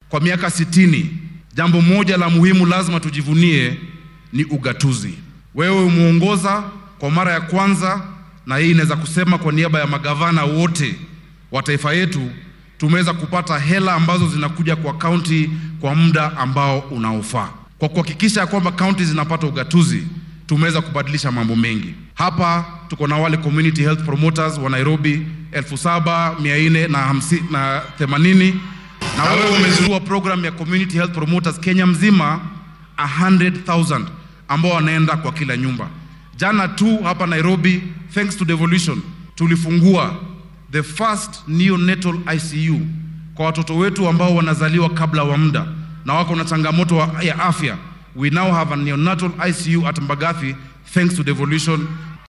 kwa miaka sitini, jambo moja la muhimu lazima tujivunie ni ugatuzi. Wewe umeongoza kwa mara ya kwanza, na hii inaweza kusema kwa niaba ya magavana wote wa taifa yetu, tumeweza kupata hela ambazo zinakuja kwa kaunti kwa muda ambao unaofaa. Kwa kuhakikisha kwamba kaunti zinapata ugatuzi, tumeweza kubadilisha mambo mengi. Hapa tuko na wale community health promoters wa Nairobi elfu saba mia nne na hamsini na themanini na wewe umezindua program ya community health promoters Kenya mzima 100,000 ambao wanaenda kwa kila nyumba. Jana tu hapa Nairobi, thanks to devolution, tulifungua the first neonatal ICU kwa watoto wetu ambao wanazaliwa kabla wa muda na wako na changamoto wa- ya afya. We now have a neonatal ICU at Mbagathi thanks to devolution